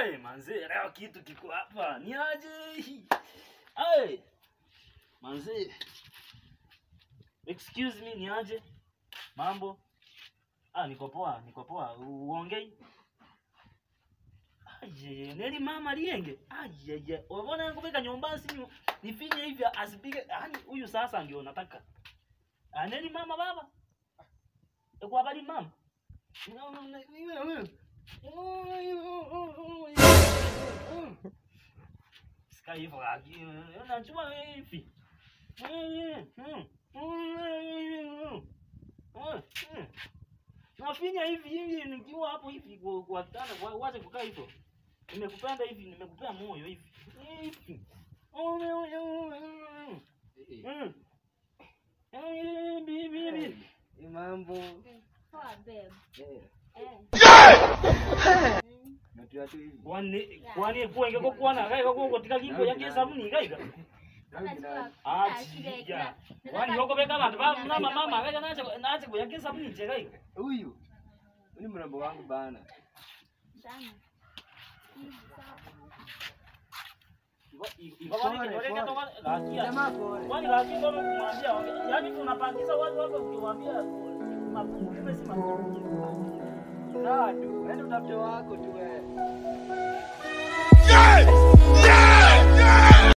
Ai, manze, leo kitu kiko hapa. Ni aje? Ai. Manze. Excuse me, ni aje? Mambo? Ah, niko poa, niko poa. Uongei? Aje, neli mama lienge. Aje, unaona yangu beka nyumbani si nifinye hivi asipige. Yaani huyu sasa ndio nataka. Ah, neli mama baba. Eko habari mama? Sika hivyo lakini unajua hivi. Nafinya hivi hivi nikiwa hapo hivi kwa kwa kitanda kwa wacha kukaa hivyo. Nimekupenda hivi, nimekupea moyo hivi. Hivi. Mm. Eh, bibi bibi. Ni mambo. Poa babe. Eh, Eh. natua tu hivi. Kwani kwani kuenge ko kwana kai ko kotika kingo yake sabuni kai ka. Unachukua Ah, kila kile chiga. kila- Kwani yoko beka bantu ba mama mama kai nache nache ko yake sabuni je kai. Huyu. Huyu ni mrembo wangu bana. Sana. Iko kwani kidole kato lakia. Jamaa pole. Kwani lakia ndo kumwambia yaani tunapangiza watu wako ukiwaambia mapungufu si mapungufu. Sawa tu. Enda utafute wako tu wewe. Yeah! Yeah!